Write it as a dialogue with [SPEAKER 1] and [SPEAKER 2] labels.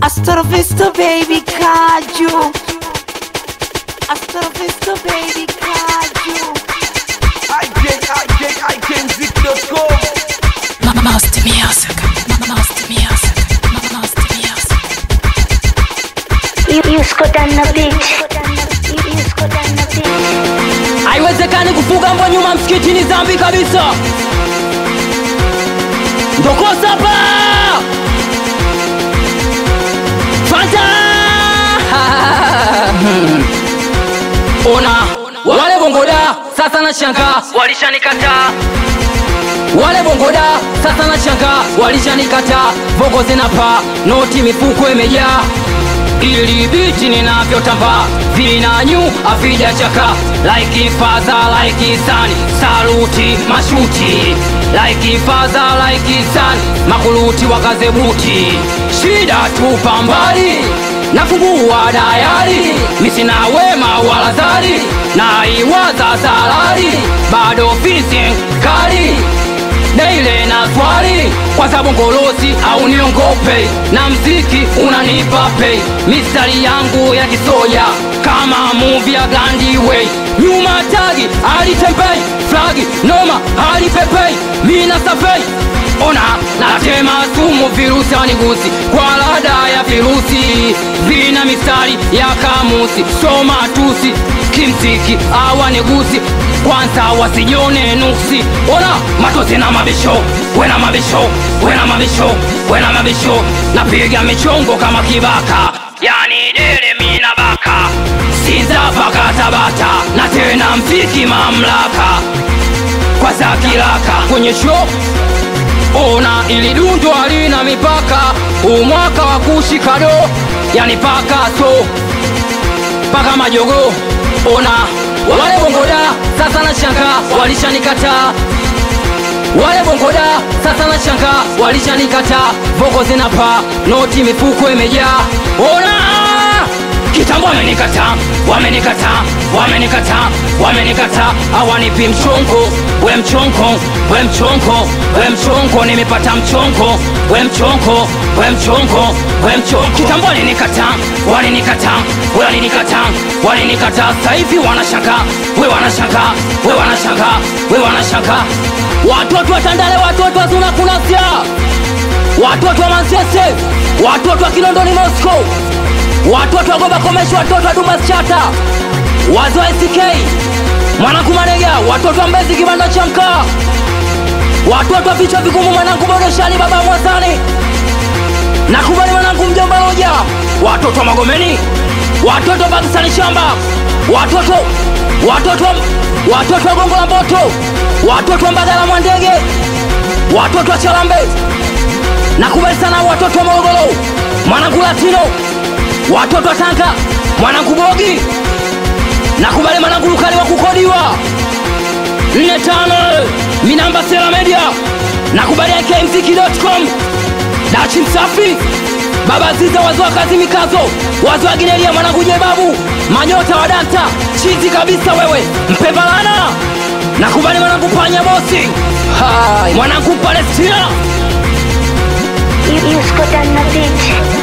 [SPEAKER 1] Hasta la vista, baby, caju. Hasta la vista, baby, caju.
[SPEAKER 2] I can, I can, I can zip.com.
[SPEAKER 3] Master Music. Master Music. Master Music.
[SPEAKER 4] You, you scored on the beach. You, you scored on the beach.
[SPEAKER 5] haiwezekani kufuga mbwa nyuma msikitini zambi kabisa ndokosapa fanta ona wale bongoda sasa na shanga walishanikataa wale bongoda sasa na shanga walishanikataa vogo zinapaa noti mifuko imejaa ili biti ninavyotamba vinanyu avijachaka like faza like sani saluti mashuti like faza like sani makuluti wakazebuti shida tupa mbali nafungua dayari misina wema wala zari naiwaza salari bado fisi kali daile na swali kwa sababu ngolosi au niongope na mziki unanipa pei mistari yangu ya kisoja kama muvi ya gandiway nyuma tagi alitembei flagi noma alipepei mina safei ona natema sumu virusi anigusi kwa lada ya virusi vina mistari ya kamusi soma tusi kimziki awanigusi kwanza wasijone nuksi ona matozi na mabisho wena mabisho wena mabisho wena mabisho napiga michongo kama kibaka yani dele mina baka sinza paka tabata na tena mziki mamlaka kwa zakilaka kwenye show ona ili dundo halina mipaka umwaka wa kushikado yani paka so paka majogo ona wale bongoda sasa na shanga walishanikataa wale bongoda sasa na shanga walishanikataa voko zinapaa noti mifuko imejaa ona kitambo wamenikataa wamenikataa wamenikataa wamenikataa awanipi mchongo we mchongo we mchongo we mchongo nimepata mchongo we mchongo we mchongo we mchongo kitambo walinikataa walinikataa walinikataa walinikataa sasa hivi wanashanga we wanashanga we wanashanga we wanashanga watoto wa tandale watoto wa zuna kunasia watoto wa mansese watoto wa kilondoni moscow watoto wa goba komeshi watoto wa dumas chata wazi wa sk mwanangu manega watoto wa mbezi kibanda cha mkaa watoto wa vichwa vigumu mwanangu bodoshani baba mwazani nakubali mwanangu mjomba loja watoto wa magomeni watoto wa pakistani shamba watoto watoto watoto wa gongo la mboto watoto wa mbagala mwandege watoto wa chalambe nakubali sana watoto wa morogoro mwanangu latino watoto wa tanga mwanangu bogi nakubali mwanangu lukali wa kukodiwa nne tano minamba sela media nakubali akmziki.com dachi msafi baba ziza wazi wa kazi mikazo wazi wa ginelia mwanangu jebabu manyota wa danta chizi kabisa wewe mpevalana nakubali mwanangu panya bosi Hai, mwanangu palestina
[SPEAKER 4] You, you scored on the beach.